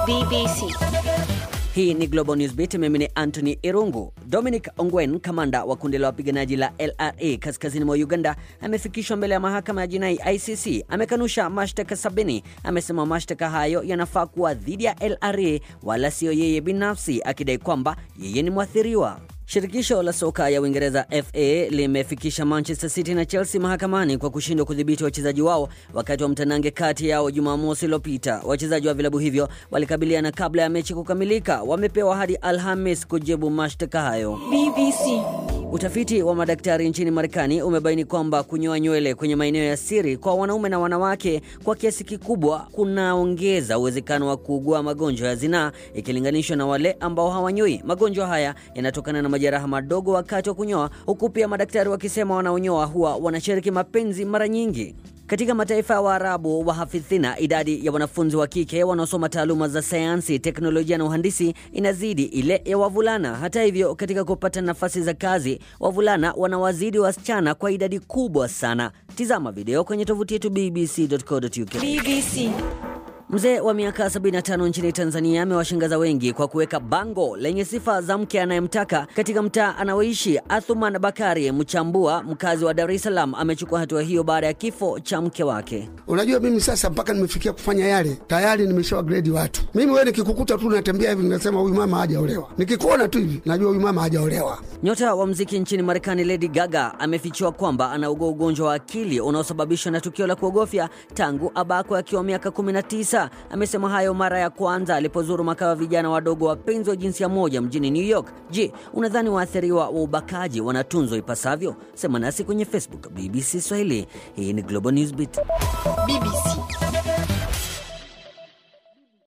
BBC. Hii ni Global Newsbeat. Mimi ni Anthony Irungu. Dominic Ongwen, kamanda wa kundi la wapiganaji la LRA kaskazini mwa Uganda, amefikishwa mbele ya mahakama ya jinai ICC. Amekanusha mashtaka sabini. Amesema mashtaka hayo yanafaa kuwa dhidi ya LRA wala siyo yeye binafsi, akidai kwamba yeye ni mwathiriwa. Shirikisho la soka ya Uingereza FA limefikisha Manchester City na Chelsea mahakamani kwa kushindwa kudhibiti wachezaji wao wakati wa mtanange kati yao Jumamosi iliyopita. Wachezaji wa vilabu hivyo walikabiliana kabla ya mechi kukamilika. Wamepewa hadi Alhamis kujibu mashtaka hayo. BBC. Utafiti wa madaktari nchini Marekani umebaini kwamba kunyoa nywele kwenye maeneo ya siri kwa wanaume na wanawake kwa kiasi kikubwa kunaongeza uwezekano wa kuugua magonjwa ya zinaa ikilinganishwa na wale ambao hawanyoi. Magonjwa haya yanatokana na majeraha madogo wakati wa kunyoa, huku pia madaktari wakisema wanaonyoa huwa wanashiriki mapenzi mara nyingi. Katika mataifa ya Waarabu wa hafidhina, idadi ya wanafunzi wa kike wanaosoma taaluma za sayansi, teknolojia na uhandisi inazidi ile ya wavulana. Hata hivyo, katika kupata nafasi za kazi, wavulana wanawazidi wasichana kwa idadi kubwa sana. Tizama video kwenye tovuti yetu bbc.co.uk. BBC. Mzee wa miaka 75 nchini Tanzania amewashangaza wengi kwa kuweka bango lenye sifa za mke anayemtaka katika mtaa anaoishi. Athuman Bakari Mchambua, mkazi wa Dar es Salaam, amechukua hatua hiyo baada ya kifo cha mke wake. Unajua, mimi sasa mpaka nimefikia kufanya yale, tayari nimeshawa grade watu. Mimi wewe, nikikukuta tu natembea hivi, ninasema huyu mama hajaolewa. Nikikuona tu hivi, najua huyu mama hajaolewa. Nyota wa mziki nchini Marekani Lady Gaga amefichua kwamba anaugua ugonjwa wa akili unaosababishwa na tukio la kuogofya tangu abakwe akiwa miaka 19. Amesema hayo mara ya kwanza alipozuru makao ya vijana wadogo wapenzi wa jinsia moja mjini New York. Je, unadhani waathiriwa wa ubakaji wanatunzwa ipasavyo? Sema nasi kwenye Facebook BBC Swahili. Hii ni Global Newsbeat. BBC.